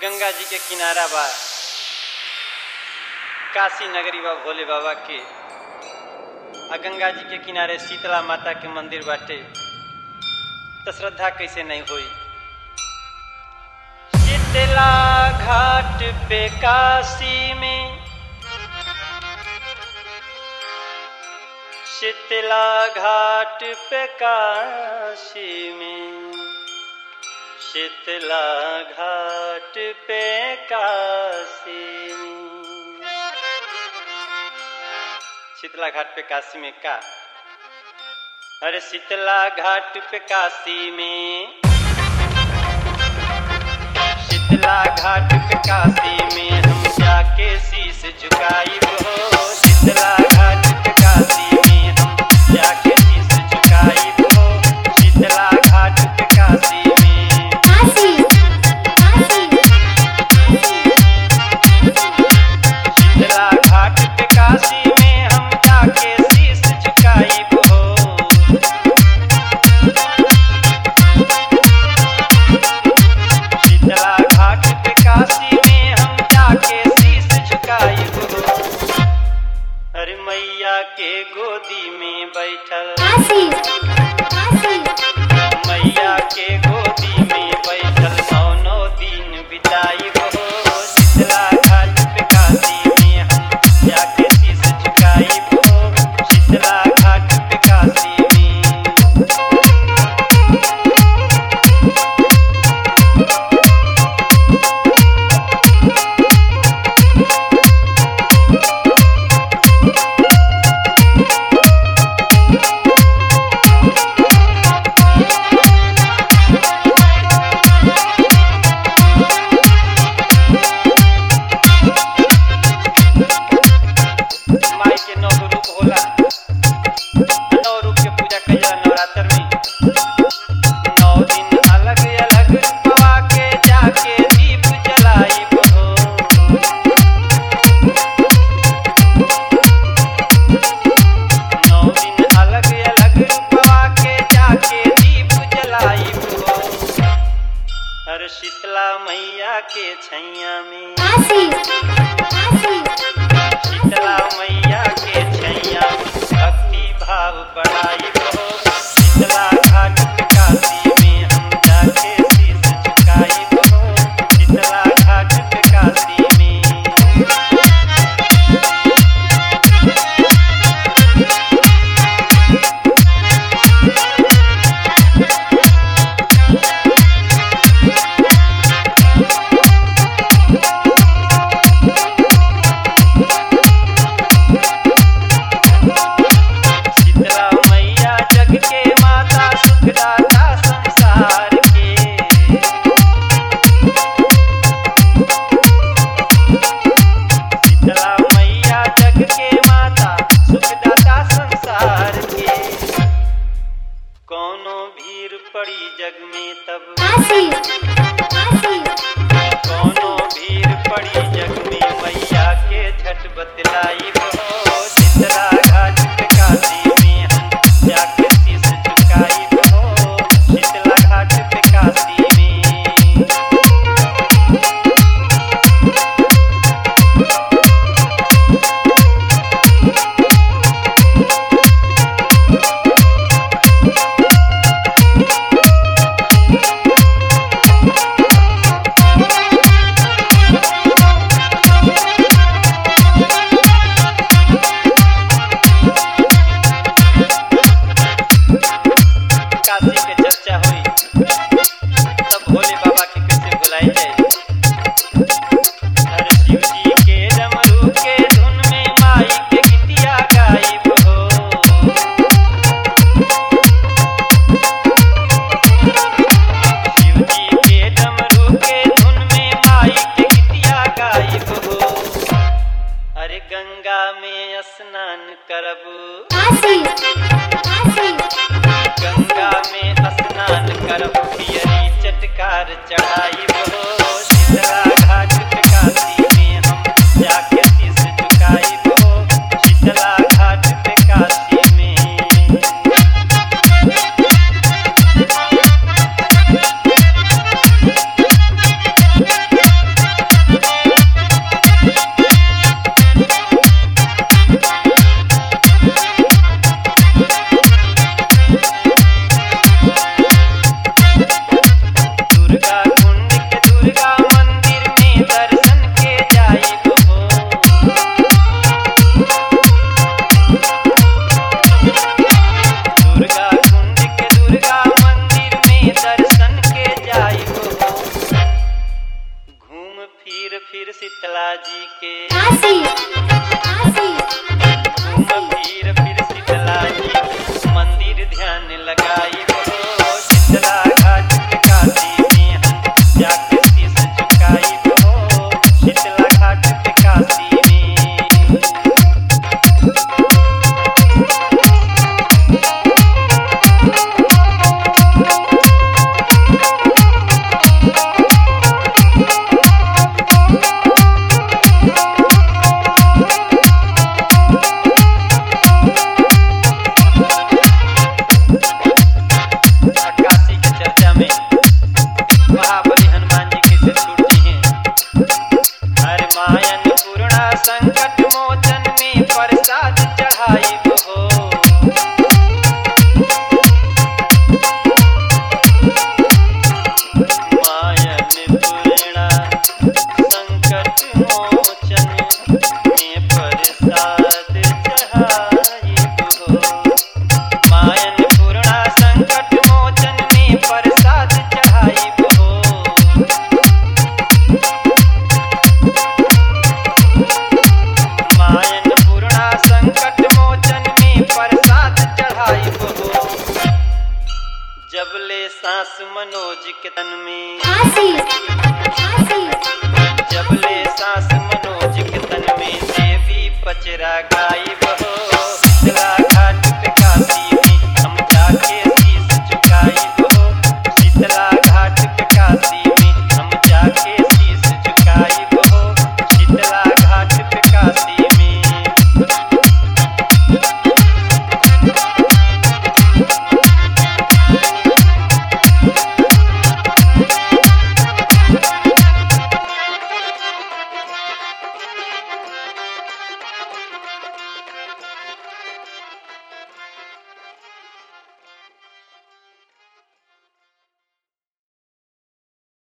गंगा जी के किनारा बा काशी नगरी बा भोले बाबा के आ गंगा जी के किनारे शीतला माता के मंदिर बाटे तो श्रद्धा कैसे नहीं हुई शीतला घाट पे काशी में शीतला घाट पे काशी में शीतला घाट पे काशी में शीतला घाट पे काशी में का अरे शीतला घाट पे काशी में शीतला घाट पे काशी में हम जाके शीश झुकाई हो शीतला घाट पे काशी में हम जाके शीश झुकाई हो शीतला घाट पे काशी में काशी काशी शीतला घाट पे काशी में हम जाके शीश झुकाई हो शीतला घाट पे काशी में हम जाके शीश झुकाई हो अरे मैया के गोदी में बैठल काशी काशी मैया के गोदी में बैठल नौ नौ दिन बिताई हो शीतला घाट पे काशी में हम जाके शीश झुकाई हो शीतला घाट पे काशी में माई के नौ गो रूप होला नौ रूप के पूजा कइल जाला नवरात्र में नौ दिन अलग अलग रूपवा के जाके दीप जलाई हो नौ दिन अलग अलग रूपवा के जाके दीप जलाई हो हर शीतला मैया के छैया में काशी काशी शीतला मैया के छैया भक्ति भाव बढ़ाई हो शीतला घाट पे काशी में हम जाके शीश झुकाई हो शीतला घाट पे काशी में शीतला मैया फिर शीतला जी के काशी काशी घूम फिर फिर शीतला जी के मंदिर ध्यान लगाई हो शीतला घाट पे काशी में हम जाके शीश झुकाई हो शीतला घाट पे काशी में काशी की चर्चा में महाबली हनुमान जी कैसे छूट जी हैं हर मायन पूर्णा संकट मोचन में प्रसाद चढ़ाई हो मायन पूर्णा संकट मोचन में प्रसाद चढ़ाई हो मायन पूर्णा संकट मोचन में प्रसाद चढ़ाई हो मायन पूर्णा संकट मोचन में प्रसाद चढ़ाई हो जब ले सांस मनोज के तन